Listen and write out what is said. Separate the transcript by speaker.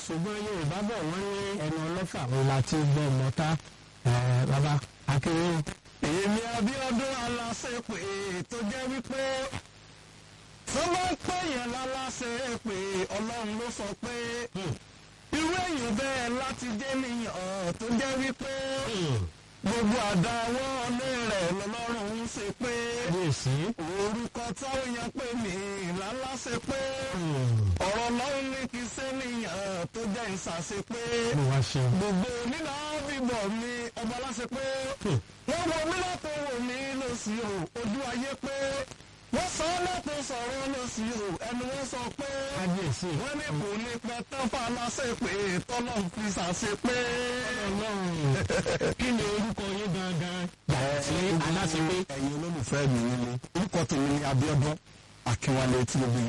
Speaker 1: ṣùgbọ́n yorùbá bọ̀ wọ́n ní ẹnu ọlọ́fà wọn la ti gbọ́ mọ́ta bàbá akéré.
Speaker 2: èmi Abíọ́dún aláṣepè tó jẹ́ wípé tó bá ń pè yẹn láláṣepè ọlọ́run ló sọ pé irú èyàn bẹ́ẹ̀ láti jẹ́ nìyàn tó jẹ́ wípé gbogbo àdáwọ́ ọlé rẹ̀ lọ́lọ́run ń ṣe pé
Speaker 1: kábíyèsí.
Speaker 2: orúkọ táwọn èèyàn pè mí láláṣẹ pé ọ̀rọ̀ lọ́run ní kí sẹ́niyàn tó jẹ́ ìṣàṣe pé
Speaker 1: ló wá ṣe.
Speaker 2: gbogbo nínú bíbọ̀ mi ọba aláṣẹ pé wọ́n wo mí látọ̀ wò mí lọ́sí o ojú ayé pé wọ́n sọ ọ́ látọ̀ sọ̀rọ̀ lọ́sí o ẹnu wọn sọ pé
Speaker 1: kábíyèsí.
Speaker 2: wọ́n ní kò ní pẹ́ tán fà láṣẹ pé tọ́lọ́ fi ṣàṣe pé.
Speaker 1: ọlọ́run kí ni orúkọ yín gangan yàtọ̀ sí aláṣepé.
Speaker 2: ẹ̀yin olólùfẹ́ mi nílé orúkọ tèmi ni Abíọ́dún Akínwálé tí gbogbo